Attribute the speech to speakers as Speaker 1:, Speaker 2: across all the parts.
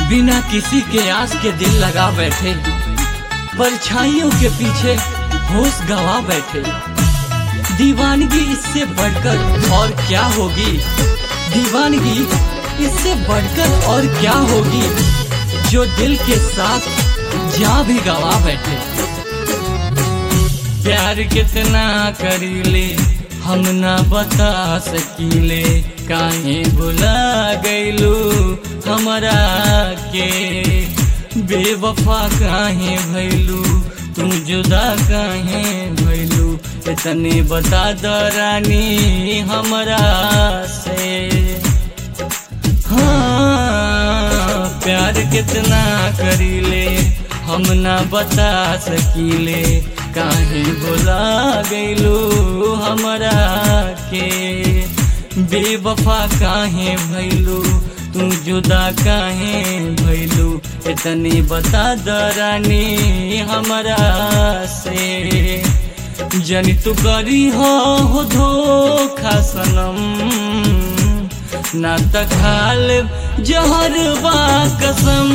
Speaker 1: बिना किसी के आस के दिल लगा बैठे परछाइयों के पीछे होश गवा बैठे दीवानगी इससे बढ़कर और क्या होगी दीवानगी इससे बढ़कर और क्या होगी जो दिल के साथ जा भी गवा बैठे प्यार कितना करीले हम ना बता सकीले काहे भुला गईलू हमरा के बेवफा काहे भैलू तू जुदा काहे भैलू इतने बता द रानी हमरा से हाँ प्यार कितना करीले हम ना बता सकीले काहे बोला गईलू हमरा के बेवफा काहे भैलू तू जुदा काहे भैलू इतनी बता दरानी हमरा से जनी तू करी हो हो धोखा सनम ना त खाल जहर बा कसम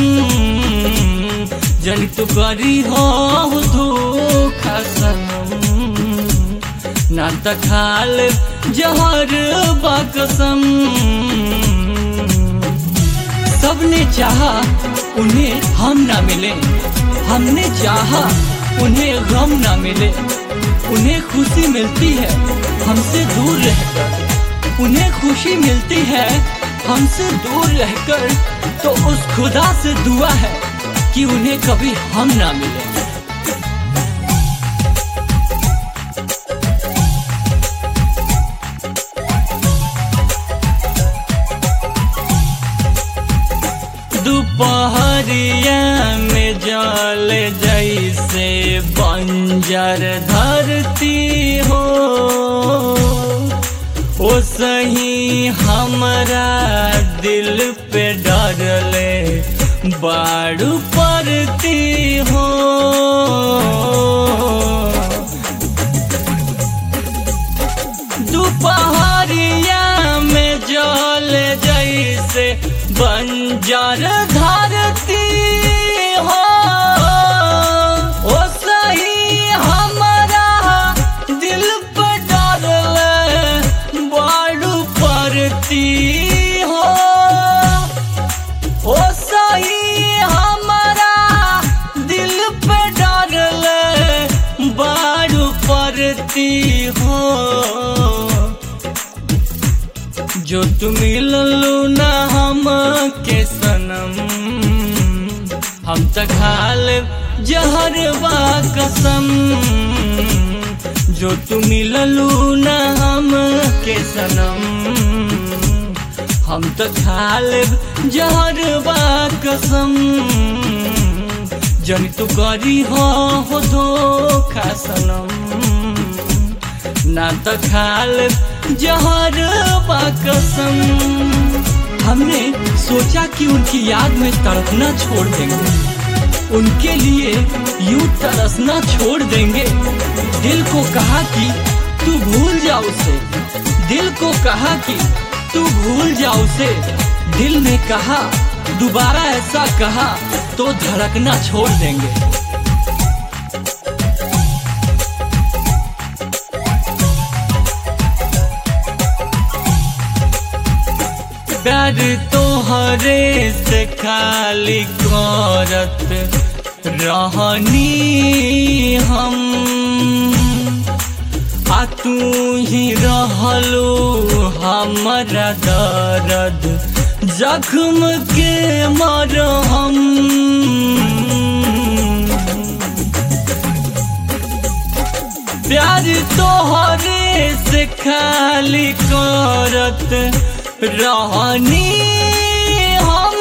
Speaker 1: जन तू करी हो धोखा सनम ना त खाल जहर बा कसम सबने चाहा उन्हें हम ना मिले हमने चाहा उन्हें गम ना मिले उन्हें खुशी मिलती है हमसे दूर रहकर उन्हें खुशी मिलती है हमसे दूर रहकर तो उस खुदा से दुआ है कि उन्हें कभी हम ना मिले दोपहरिया में जल जैसे बंजर धरती हो ओ सही हमरा दिल पे डरले बाड़ू पड़ती हो दोपहरिया में जल जैसे बंजर धरती हो ओ सही हमारा दिल पर डरले बाड़ू पड़ती हो ओ सही हमारा दिल पर डरले बाड़ू पड़ती हो जो तुम मिललू ना हम के सनम हम त खाल जहर बा कसम जो तुम मिललू ना हम के सनम हम त खाल जहर बा कसम जन तू करी हो हो धोखा सनम ना तो खाल जहर बा कसम हमने सोचा कि उनकी याद में तड़पना छोड़ देंगे उनके लिए यूं तरसना छोड़ देंगे दिल को कहा कि तू भूल जा उसे दिल को कहा कि तू भूल जा उसे दिल ने कहा दोबारा ऐसा कहा तो धड़कना छोड़ देंगे प्यार तोहरे से खाली करत रहनी हम आ तू ही रहलो हमारा दर्द जख्म के मरहम प्यार तोहरे से खाली करत रहनी हम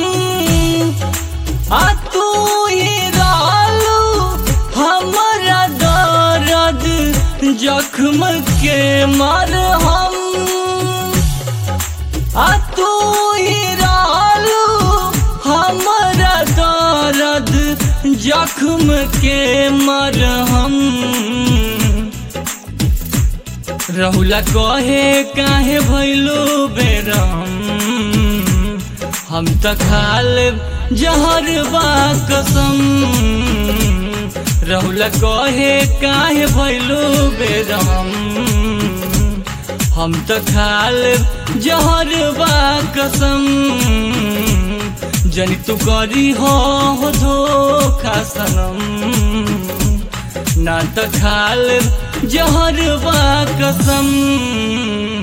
Speaker 1: आ तू ही रहलू हमारा दर्द जख्म के मर हम आ तू ही रहलू हमारा दर्द जख्म के मर हम रहुला कहे काहे भैलो बेरम हम त खाल जहर बा कसम रहुल कहे काहे भैलू बेरहम हम तो खाल जहर बा कसम जनी तू करी हो धोखा सनम ना तो खाल जहर बा कसम